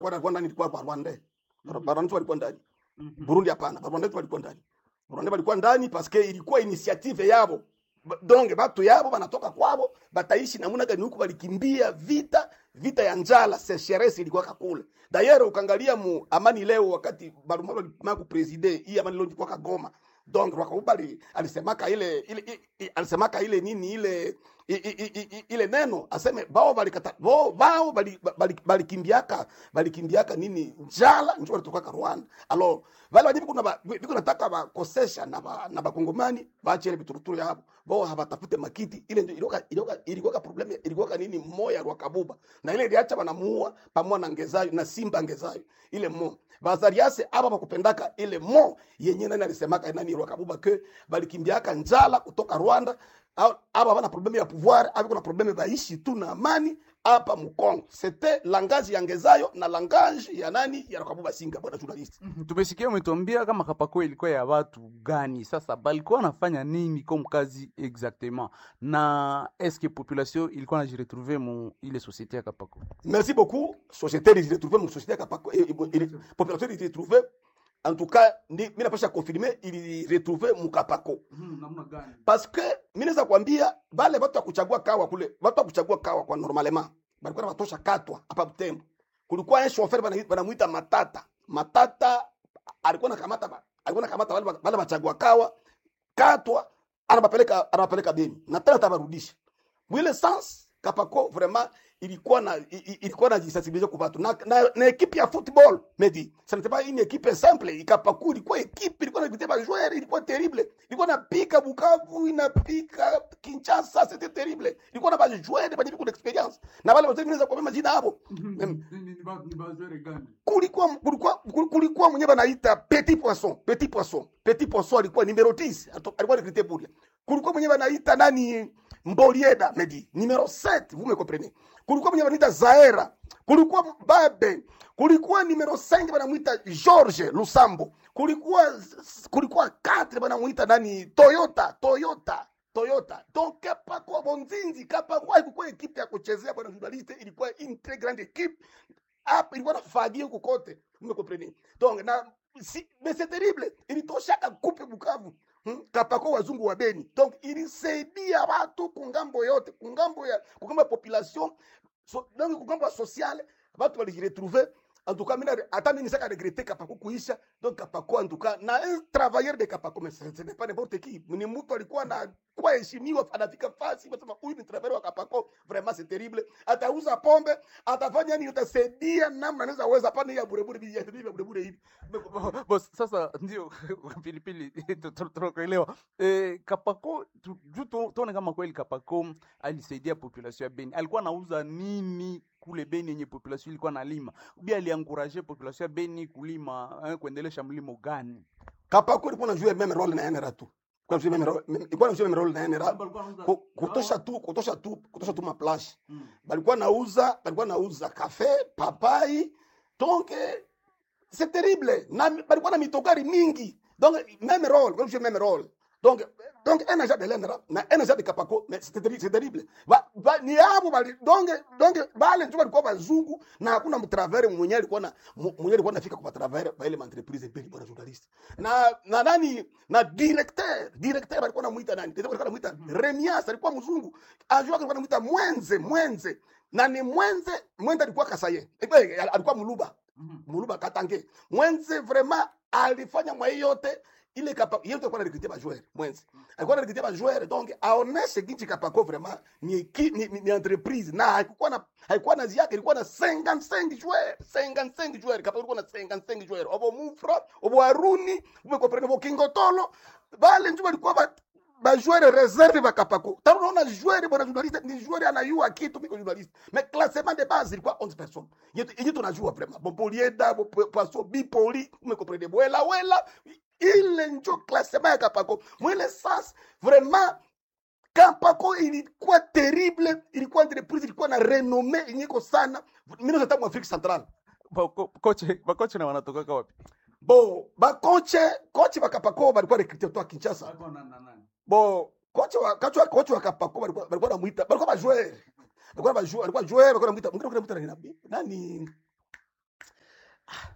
kwa kwa ndani ilikuwa kwa Rwanda Rwanda walikuwa ndani Burundi hapana Rwanda walikuwa ndani Rwanda walikuwa ndani paske ilikuwa initiative yabo Ba- donc batu yabo banatoka kwabo bataishi namuna gani huku balikimbia vita vita ya njala sécheresse ilikuwa kakule d'ailleurs ukangalia mu amani leo wakati Barumalo alimama ku president hii amani leo ilikuwa kagoma donc Rwakabuba ali- alisemaka ile ile i- i- alisemaka ile nini ile i- i- i- i- ile neno aseme bao balikata bao bao bali- bali- balikimbiaka balikimbiaka nini njala njo walitoka Rwanda alors vale vajibu kuna ba- biko nataka bakosesha na ba, na bakongomani baache ile bituruturu yabo bao habatafute makiti ile ndio ilikuwa ilikuwa ilikuwa problem ilikuwa nini moya Rwakabuba na ile iliacha banamuua pamoja na ngezayo na simba ngezayo ile mo bazariase aba bakupendaka ile mo yenye nani alisemaka nani Rwakabuba ke balikimbiaka njala kutoka Rwanda au- aba bana probleme ya pouvoir aba kuna probleme baishi tu na amani hapa Mkongo c'était langage ya ngezayo na langage ya nani ya Rwakabuba singa bwana journalist Mhm, tumesikia umetuambia kama kapako ilikuwa ya watu gani sasa balikuwa wanafanya nini comme kazi exactement na eske population ilikuwa najiretrouve mu ile société ya kapako Merci beaucoup. Société les retrouver mon société kapako eh, eh, eh, population les retrouver en tout cas ni mimi napasha confirmer ili retrouver mukapako namna gani parce que mimi naweza kuambia bale watu wa kuchagua kawa kule watu wa kuchagua kawa kwa normalement balikuwa watosha katwa hapa Butembo kulikuwa un chauffeur bana banamuita Matata Matata alikuwa nakamata ba- alikuwa nakamata wale wale wachagua kawa katwa anabapeleka anabapeleka Beni na tena atabarudisha mwile sans kapako vraiment ilikuwa na i- i- ilikuwa na jisensibiliser kwa watu na, na, na equipe ya football medi ça n'était pas une équipe simple ikapaku ilikuwa equipe ilikuwa na vitema joueur ilikuwa terrible ilikuwa na pika Bukavu inapika Kinshasa c'était terrible ilikuwa na ba joueur ba beaucoup d'expérience na wale wote vinaweza kwa majina hapo Em, kulikuwa kulikuwa kulikuwa mwenye banaita petit poisson petit poisson petit poisson alikuwa numero 10 Ato- alikuwa recruté pour kulikuwa mwenye banaita nani Mbolieda Medi numero 7 vous me comprenez kulikuwa mwenye banaita Zaera kulikuwa Babe kulikuwa numero 5 banamuita George Lusambo kulikuwa kulikuwa 4 banamuita nani Toyota Toyota Toyota donc Kapako Bonzinzi Kapako haikuwa ekipe ya kuchezea bwana journaliste ilikuwa une très grande équipe hapa ilikuwa nafagia huko kote umekompreni donc na si, mais c'est terrible ilitoshaka kupe Bukavu hmm? kapako wazungu wa Beni donc ilisaidia watu kungambo yote kungambo ya kungambo ya population so, donc kungambo ya sociale watu walijiretrouver en tout cas mina hata mimi nisaka regretter kapako kuisha donc kapako en tout cas na un travailleur de kapako mais ce ce n'est pas n'importe qui ni mtu alikuwa na kwa heshimiwa anafika fasi wasema huyu ni travailleur wa kapako vraiment c'est terrible atauza pombe atafanya nini utasaidia namna anaweza weza pana ya burebure bi ya ya burebure hivi Boss, sasa ndio pilipili tu- tu- tunakuelewa eh, kapako tu- juu tu- tuone kama kweli kapako alisaidia population ya beni alikuwa anauza nini kule beni yenye population ilikuwa nalima ubi alianguraje population ya beni kulima eh, kuendelesha mlimo gani kapako ilikuwa na jouer même rôle na NRA tu kwa jouer même rôle même- ilikuwa na jouer même rôle na NRA Ku- kutosha tu kutosha tu kutosha tu maplash balikuwa nauza balikuwa nauza kafe papai donc eh, c'est terrible na balikuwa na mitokari mingi donc même rôle comme je même rôle donc donc un agent de l'ENRA na un agent de Kapako mais c'est terrible c'est terrible ba, ba, ni hapo bali donc donc bale ndio walikuwa wazungu na hakuna mtravere mwenye alikuwa na mu- mwenye alikuwa anafika kwa travere ba ile entreprise mbili bwana journalist na na nani na directeur directeur alikuwa anamuita nani directeur alikuwa anamuita Remias alikuwa mzungu ajua alikuwa anamuita Mwenze Mwenze na ni Mwenze Mwenze alikuwa Kasaye Eh, alikuwa Muluba Muluba Katange Mwenze vraiment alifanya mwa hii yote ile kapa yote alikuwa anarekrutia ba joueur Mwenze alikuwa anarekrutia ba joueur donc aoneshe ginchi Kapako vraiment ni, eki- ni, ni, ni entreprise na haikuwa na haikuwa na ziake ilikuwa na 55 joueurs 55 joueurs Kapako ilikuwa na 55 joueurs obo Mufra obo Aruni umekomprendre bo Kingotolo bale njoo walikuwa ba bajoueur reserve bakapako tano unaona joueur bwana journaliste ni joueur anayua kitu miko journaliste mais classement de base ilikuwa 11 personnes yetu yetu tunajua vraiment Bopolieda bo Poisson Bipoli umekomprendre Bwela Wela ile njo classement ya kapako mwile sas vraiment Kapako ilikuwa terrible, ilikuwa entreprise ilikuwa na renome inyeko sana. Mimi naweza tamu Afrika Central. Bako- koche bakoche na wanatokaka wapi Bo, ba koche, koche wa Kapako balikuwa recruté kutoka Kinshasa. Bo, koche wa koche wa koche wa Kapako balikuwa balikuwa namuita, balikuwa ba joueur. Balikuwa ba joueur, balikuwa joueur, balikuwa namuita, mwingine balikuwa namuita nani? Nani?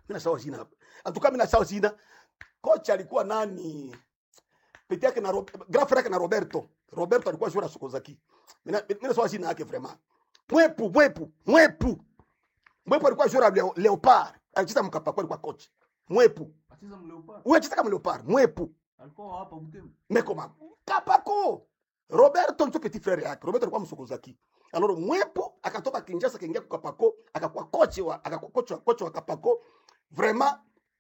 mimi nasahau jina antuka mimi nasahau jina kocha alikuwa nani pete yake na Rob- grand frère yake na Roberto Roberto alikuwa joueur Sokozaki mimi na- mimi nasahau jina yake vraiment mwepu mwepu mwepu mwepu alikuwa joueur Leo, Leopard alicheza mkapako alikuwa coach mwepu Acheza mleopard. wewe cheza kama Leopard mwepu Alikuwa hapa Butembo. mekoma kapako roberto ndio petit frère yake roberto alikuwa msokozaki alors mwepo akatoka kinjasa akaingia kwa kapako akakuwa kochi wa akakuwa kochi wa kochi wa kapako vraiment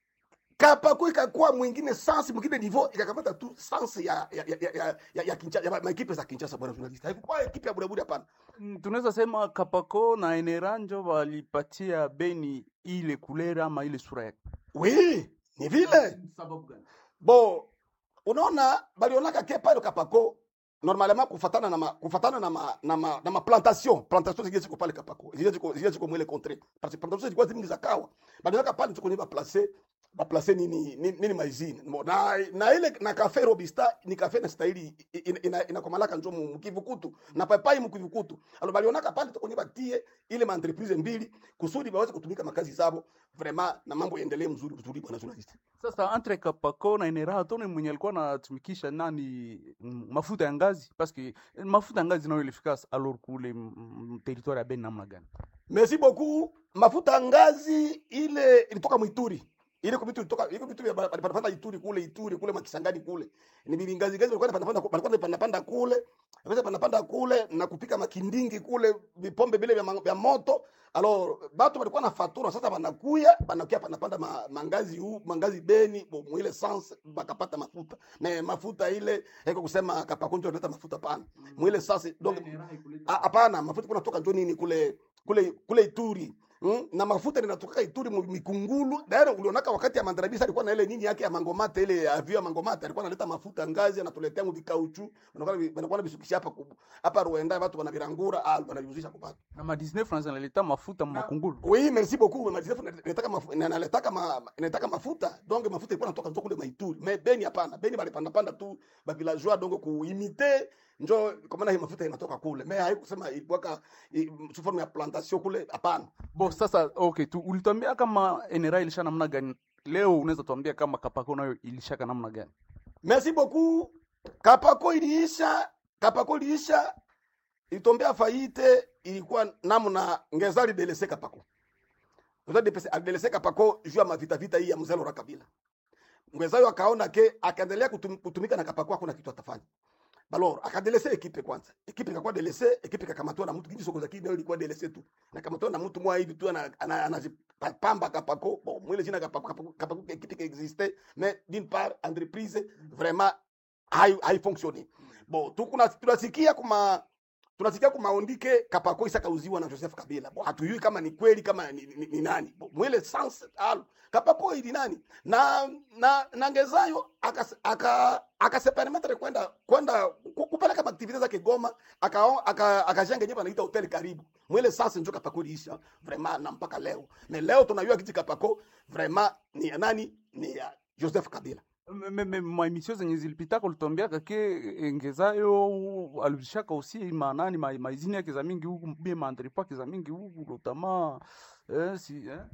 kapako ikakuwa mwingine sans mwingine niveau ikakamata tu sans ya ya ya ya, ya, ya, kinchasa ya maekipe za kinchasa bwana journalist haikuwa ekipe ya buraburi hapana Mm, tunaweza sema Kapako na Eneranjo walipatia Beni ile kulera ama ile sura yake. oui ni vile Sababu gani? bo unaona balionaka ke pale kapako normalement kufatana na ma, kufatana na ma, na ma, na ma plantation plantation zingine ziko pale kapako zingine ziko zingine ziko mwele contre parce que plantation zilikuwa zingi za kawa balionaka pale tuko ni ba placer ba placer nini nini, nini maizini Mo- na na ile na cafe robista ni cafe na style ina, ina, ina komalaka njo mu kivukutu na papai mu kivukutu alo balionaka pale tuko ni batie ile ma entreprise mbili kusudi baweze kutumika makazi zabo vraiment na mambo yaendelee mzuri mzuri bwana journalist Sasa entre Kapako na Enera tone mwenye alikuwa anatumikisha nani mm, mafuta ya ngazi parce que eh, mafuta ya ngazi nayo ilifika alors kule mm, mm, territoire ya Beni namna gani? Merci beaucoup. Mafuta ya ngazi ile ilitoka Mwituri. Ile kwa vitu ilitoka ile vitu panapanda Ituri kule Ituri kule Makisangani kule. Ni bibi ngazi ngazi walikuwa panapanda walikuwa panapanda kule. Sasa panapanda kule na kupika makindingi kule vipombe vile vya, ma- vya moto. Alors batu walikuwa na fatura sasa banakuya banakuya panapanda ma, mangazi huu mangazi Beni bo- mwile sans bakapata mafuta. Na mafuta ile haiko kusema kapakunjo ndio mafuta pana. Mwile sasa donc Ah, hapana mafuta kuna toka njo nini kule kule kule Ituri Mm? na mafuta linatoka Ituri mu- mikungulu daira ulionaka wakati ya mandarabisa alikuwa na ile nini yake ya mangomate ile avio ya mangomate alikuwa analeta mafuta ngazi anatuletea mu vikauchu wanakuwa wanakuwa bisukisha hapa ku- hapa Rwanda watu wanavirangura ah wanaviuzisha kupata Na ma 19 francs analeta mafuta makungulu. oui merci beaucoup madisef nataka mafuta nataka ma, nataka mafuta donc mafuta ilikuwa natoka njo kule Maituri mais Beni hapana Beni balipanda panda tu ba villageois donc kuimite njo kwa maana hii mafuta inatoka kule mais haikusema ilikuwa ka i- sous forme ya plantation kule hapana Bo sasa okay tu ulituambia kama Enera ilisha namna gani? Leo unaweza tuambia kama Kapako nayo ilishaka namna gani? Merci beaucoup. Kapako iliisha, Kapako iliisha, ilitombea faite, ilikuwa namna ngezali delese Kapako. Ngezali delese delese Kapako juu ya mavita vita hii ya mzee Laurent Kabila. Ngezali akaona ke akaendelea kutum, kutumika na Kapako hakuna kitu atafanya. Balor akadelese ekipe kwanza. Ekipe ikakuwa delese, ekipe ikakamatwa na mtu kingi soko za kideo ilikuwa delese tu. Na kamatwa na mtu mwa hivi tu ana anajipamba Kapako. Bon, mwile jina Kapako Kapako, Kapako ekipe qui existait mais d'une part entreprise vraiment hai haifunctioni bo tukuna tunasikia kuma tunasikia kumaondike kapako isa kauziwa na Joseph Kabila bo hatujui kama ni kweli kama ni, ni, ni nani bo mwele sans al kapako ili nani na na na ngezayo aka aka akasepermetre kwenda kwenda ku- kupeleka maaktivite zake Goma aka aka akajenga nyumba anaita hotel karibu mwele sasa ndio kapako iliisha vraiment na mpaka leo na leo tunajua kiti kapako vraiment ni ya nani ni ya Joseph Kabila maemisio zenye zilipitaka ulituambiaka ke engezayo alishaka usi manani ma- maizini yake za mingi huku bie maandripo yake za mingi huku lotama eh, si, eh?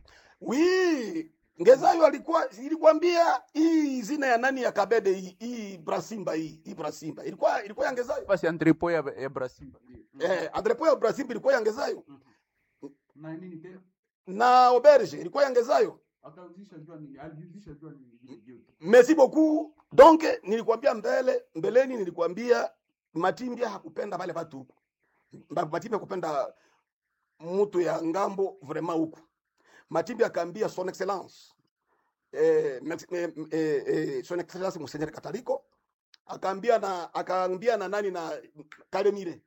wi ngezayo alikuwa ilikwambia hii zina ya nani ya kabede hii hii brasimba hii hii brasimba ilikuwa ilikuwa ya ngezayo basi andripo ya, ya brasimba eh andrepo ya brasimba ilikuwa ya ngezayo na nini tena na auberge ilikuwa ya ngezayo akauzisha jua nini aliuzisha jua nini merci beaucoup donc nilikwambia mbele mbeleni nilikwambia matimbia hakupenda wale watu huku Mba- matimbia hakupenda mtu ya ngambo vraiment huku matimbia akaambia son excellence eh, mex- eh, eh, eh, son excellence monseigneur kataliko akaambia na akaambia na nani na kalemire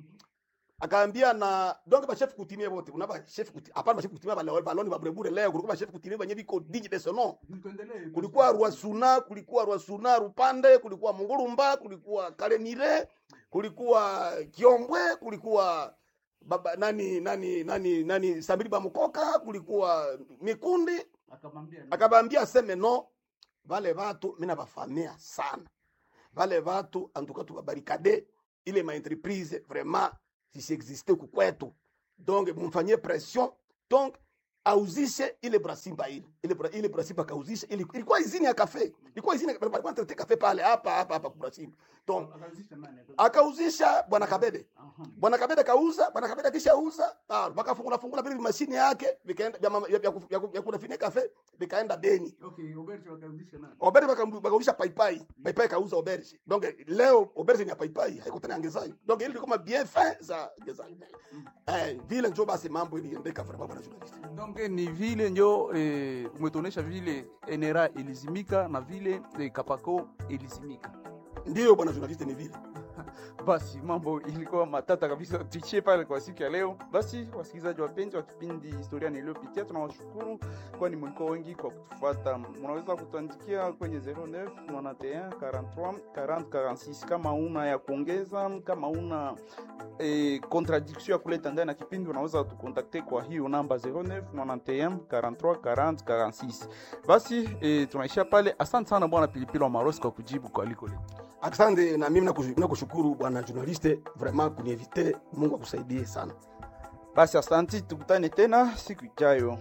akaambia na donc ba chef coutumier wote unaba chef coutumier hapana ba chef coutumier ba baloni ba burebure leo kulikuwa ba chef coutumier benye biko digne de son nom kulikuwa Rwasuna, kulikuwa Rwasuna Rupande, kulikuwa Mungurumba, kulikuwa Kalemire, kulikuwa Kiombwe, kulikuwa baba nani nani nani nani Samiri Bamukoka, kulikuwa Mikundi. Akabambia aseme no, vale vatu mina bafamia sana, vale vatu antuka tukabarikade ile ma entreprise vraiment zisiexiste huku kwetu, donc mumfanyie pression donc auzishe ile brasimba ile ile bra, ile brasimba kauzishe ili, ilikuwa izini ya kafe ilikuwa izini walikuwa wanatete kafe pale hapa hapa hapa kwa brasimba donc akauzisha bwana Kabede bwana Kabede kauza bwana Kabede akishauza ah wakafungula fungula vile mashine yake vikaenda vya mama- vya vya ku- vya ku- vya kunafine kafe vikaenda Beni Oberge wakauzisha paipai paipai kauza Oberge donc leo Oberge ni ya paipai haiko tena angezai donc ile kama bien fin za angezai eh vile njo basi mambo iliendeka vraiment bwana journalist donc ni vile njo eh, umetuonesha vile NRA ilizimika na vile eh, Kapako ilizimika. ndio bwana journalist ni vile Basi mambo ilikuwa matata kabisa, tuishie pale kwa siku ya leo. Basi wasikilizaji wapenzi wa kipindi historia niliyopitia, tunawashukuru kwani mlikuwa wengi kwa kutufuata. Mnaweza kutuandikia kwenye 09 91 43 40 46 kama una ya kuongeza, kama una eh, contradiction ya kuleta ndani ya kipindi, unaweza tukontakte kwa hiyo namba 09 91 43 40 46. Basi eh, tunaishia pale. Asante sana bwana Pilipili wa Marosi kwa kujibu kwa aliko leo. asante na mimi nakush- nakushukuru bwana journaliste vraiment kuniinvite Mungu akusaidie sana Basi asanti, tukutane tena siku ijayo.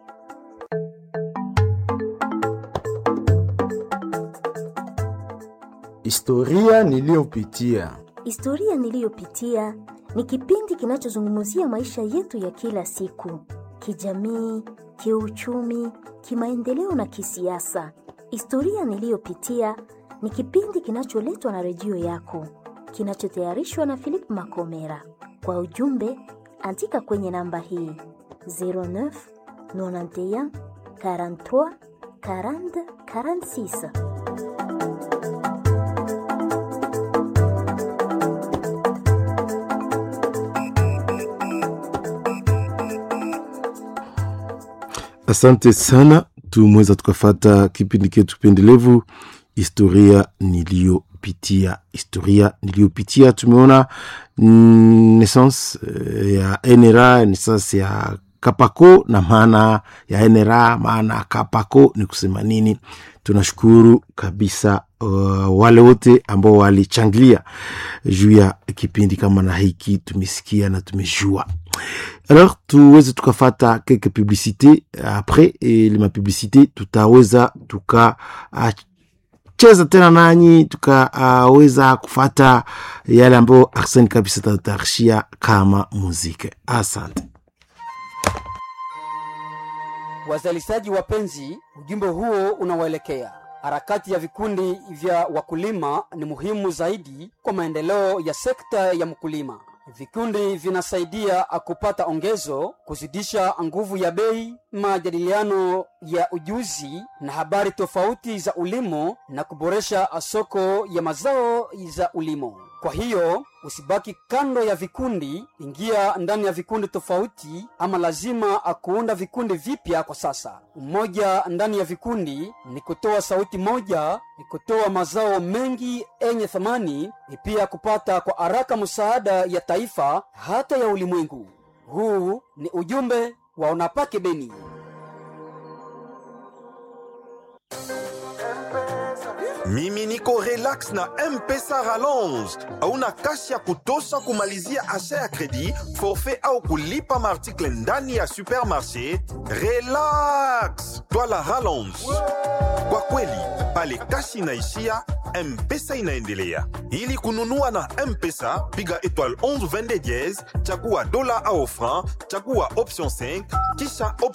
Historia niliyopitia. Historia niliyopitia ni kipindi kinachozungumzia maisha yetu ya kila siku, kijamii, kiuchumi, kimaendeleo na kisiasa. Historia niliyopitia ni kipindi kinacholetwa na redio yako, kinachotayarishwa na Philip Makomera. Kwa ujumbe, andika kwenye namba hii 09 91 43 40 46. Asante sana, tumeweza tukafata kipindi ketu pendelevu historia niliyopitia. Historia niliyopitia, tumeona mm, naissance eh, ya NRA, naissance ya Kapako na maana ya NRA, maana ya Kapako ni kusema nini. Tunashukuru kabisa uh, wale wote ambao walichangilia juu ya kipindi kama na hiki, tumesikia na tumejua alors tuweze tukafata quelques publicité après et les mapublicité tutaweza tukacheza tena nanyi tukaweza kufata yale ambayo Arsene kabisa tatarishia kama muziki. Asante. Wazalishaji wapenzi, ujumbe huo unawaelekea. Harakati ya vikundi vya wakulima ni muhimu zaidi kwa maendeleo ya sekta ya mkulima. Vikundi vinasaidia kupata ongezo, kuzidisha nguvu ya bei, majadiliano ya ujuzi na habari tofauti za ulimo na kuboresha soko ya mazao za ulimo. Kwa hiyo usibaki kando ya vikundi, ingia ndani ya vikundi tofauti, ama lazima kuunda vikundi vipya. Kwa sasa umoja ndani ya vikundi ni kutoa sauti moja, ni kutoa mazao mengi yenye thamani, ni pia kupata kwa haraka msaada ya taifa hata ya ulimwengu. Huu ni ujumbe wa Unapake Beni. mimi niko relax na mpesa rallonge hauna kasi ya kutosha kumalizia asha ya kredi forfait au kulipa maartikle ndani ya supermarché relax twala rallonge kwa kweli pale kasi inaishia mpesa inaendelea ili kununua na mpesa piga étoile 11 22 diez chagua dola au franc chagua option 5 kisha option